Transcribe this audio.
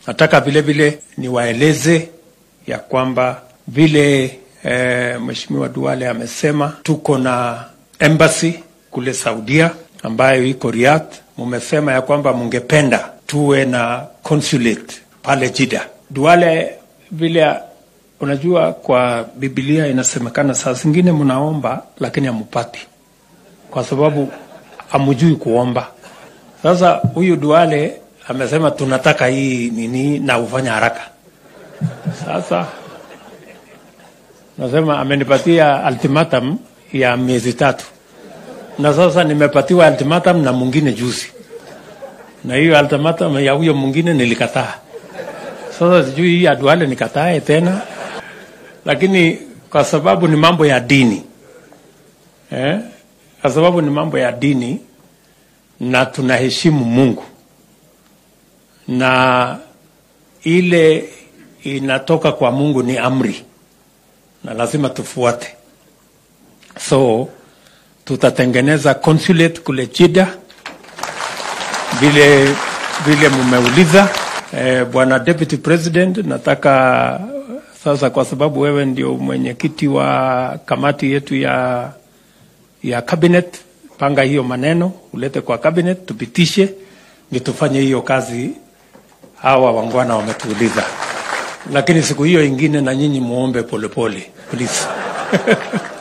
Nataka vile vile niwaeleze ya kwamba vile eh, Mheshimiwa Duale amesema tuko na embassy kule Saudia ambayo iko Riyadh. Mumesema ya kwamba mungependa tuwe na consulate pale Jeddah. Duale vile unajua, kwa Biblia inasemekana saa zingine mnaomba lakini hamupati, kwa sababu hamujui kuomba. Sasa huyu Duale amesema tunataka hii nini na ufanya haraka. Sasa nasema amenipatia ultimatum ya miezi tatu, na sasa nimepatiwa ultimatum na mwingine juzi, na hiyo ultimatum ya huyo mwingine nilikataa. Sasa sijui hii ya Duale nikatae tena, lakini kwa sababu ni mambo ya dini eh? Kwa sababu ni mambo ya dini na tunaheshimu Mungu na ile inatoka kwa Mungu ni amri na lazima tufuate. So tutatengeneza consulate kule Jeddah vile vile mumeuliza. Eh, Bwana Deputy President, nataka sasa, kwa sababu wewe ndio mwenyekiti wa kamati yetu ya ya cabinet, panga hiyo maneno ulete kwa cabinet tupitishe, ndio tufanye hiyo kazi hawa wangwana wametuuliza, lakini siku hiyo ingine na nyinyi muombe polepole please.